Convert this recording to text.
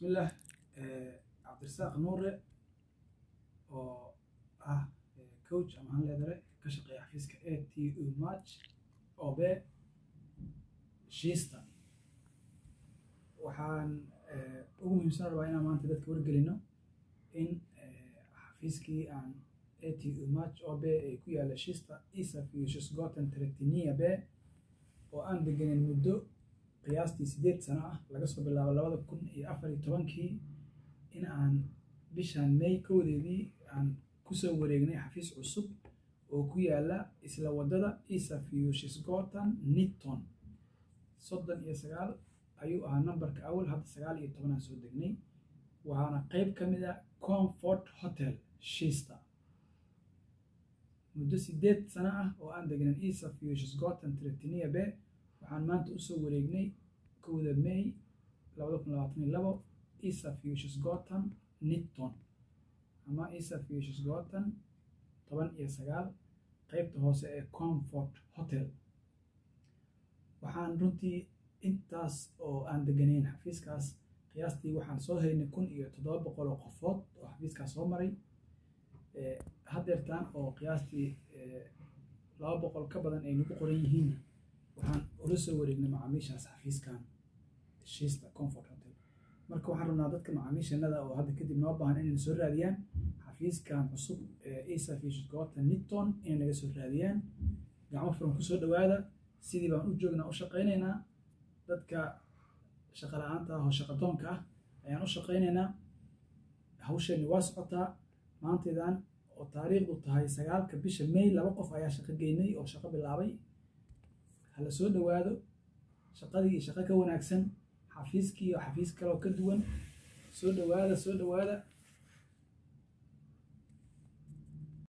bismillah cabdirasaaq nuure oo ah coach ama handledare ka shaqeeya xafiiska a t u match obe shiista waxaan ugu muhiimsan rabaa inaan maanta dadka wargelino in xafiiskii aan a t u match obe ee ku yaala shiista isaf iyo shisgoten tretiniya be oo aan degenin muddo qiyaastii sideed sano ah laga soo bilaabo labada kun iyo afar iyo tobankii in aan bishan may kowdeedii aan kusoo wareegnay xafiis cusub oo ku yaala isla wadada isafiyo shisgotan nitton soddon iyo sagaal ayuu ahaa nambarka awal hadda sagaal iyo tobanaan soo degnay waxaana qeyb ka mid a comfort hotel shiista muddo sideed sano ah oo aan degnan isafiyo shisgotan tretiniya be waxaan maanta usoo wareegnay kowda may labada kun labaatan iyo labo isafiyo shisgotan nitton ama isafiyo shisgotan toban iyo sagaal qeybta hoose ee comfort hotel waxaan runtii intaas oo aan deganayn xafiiskaas qiyaastii waxaan soo haynay kun iyo toddoba boqol oo qofood oo xafiiskaas soo maray hadeertaan oo qiyaastii laba boqol ka badan ay nagu qoran yihiinna waxaan ula soo wareegnay macaamiishaas xafiiskan shiista comfort hotel marka waxaan rabnaa dadka macaamiishanada oo hadda kadib noo baahan inay soo raadiyaan xafiiskan cusub ee isafiishgota nitton inay naga soo raadiyaan gacmo furan kusoo dhawaada sidii baan u joognaa u shaqaynaynaa dadka shaqa la-aanta ah oo shaqadoonka ah ayaan u shaqaynaynaa hawsheenni waa socotaa maantaydan oo taariikhdu tahay sagaalka bisha may laba qof ayaa shaqo geynay oo shaqo bilaabay hala soo dhawaado shaqadii iyo shaqo ka wanaagsan xafiiskii oo xafiis kaleoo ka duwan soo dhawaada soo dhawaada